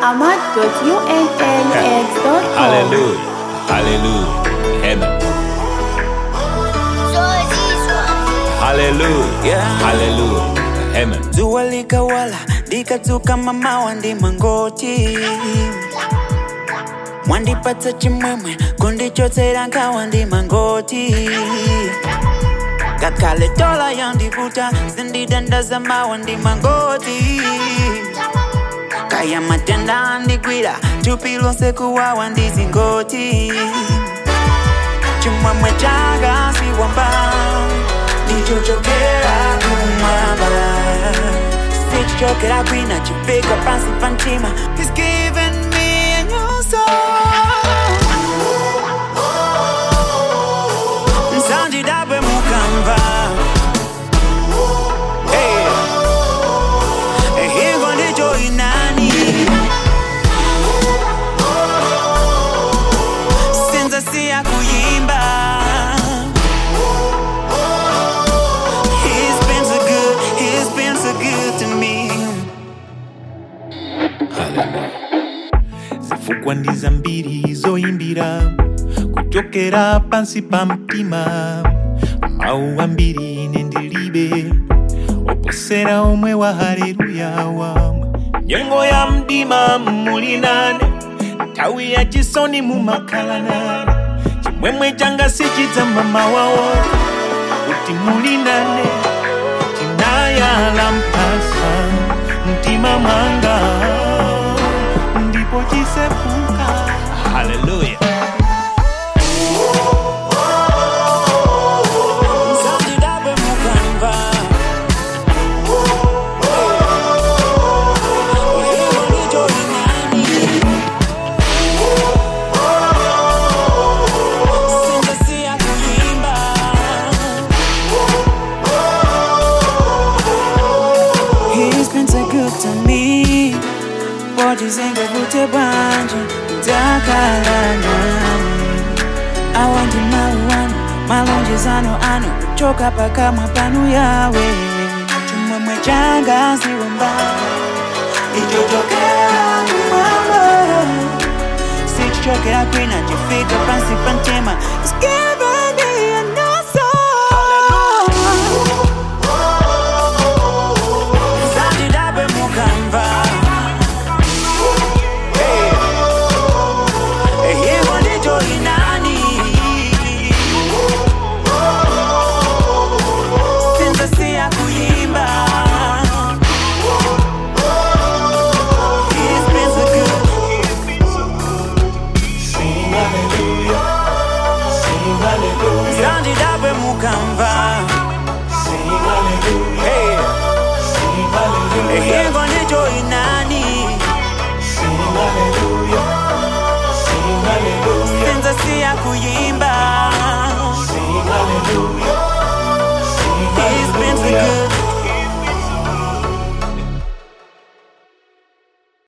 ahmad.unlx.com. Hallelujah. Hallelujah. Amen. Hallelujah. Hallelujah. Amen. Jua likawala likatuka mama wandi mangoti mwandipatsa chimwemwe kundichotsera nkawandi mangoti kakale tola yandivuta zindidandaza mawa ndi mangoti kaya matenda andigwira thupi lonse kuwawa ndi zingoti chimwemwe changa siwamba ndichochokera kumwamba sichichokera kwina chifika pansi pa mtima He's given me a new song msanjidabwe mukamva Hey. Eh, hingo ndicho inani sinza siya kuyimba He's been so good, he's been so good to me zifukwa ndi zambiri zoyimbira kuchokera pansi pa mtima mawu ambiri ine ndilibe oposera omwe wa haleluya wa nyengo ya mdima muli nane nthawi ya chisoni mumakhala nane chimwemwe changa sichidzama mawawo kuti muli nane chinayala mphasa mtima mwanga ndipo chisefuka Hallelujah. msanjidabwe mukamva hingo ndicho inani sinza siya kuyimba He's been so good to me Wajizenga vute bwanje Takala nami Awandi mauano Malonjezano ano Kuchoka paka mapanu yawe Chumwemwe changa siwamba Ichochokera kumama Sichichokera kwina chifika pansi pa mtima It's given me a new song Msanjidabwe mukamva Hey. Eh, hingo ndicho inani sinza siya kuyimba He's been so good. Msanjidabwe mukamva Hey. Eh, hingo ndicho inani sinza siya kuyimba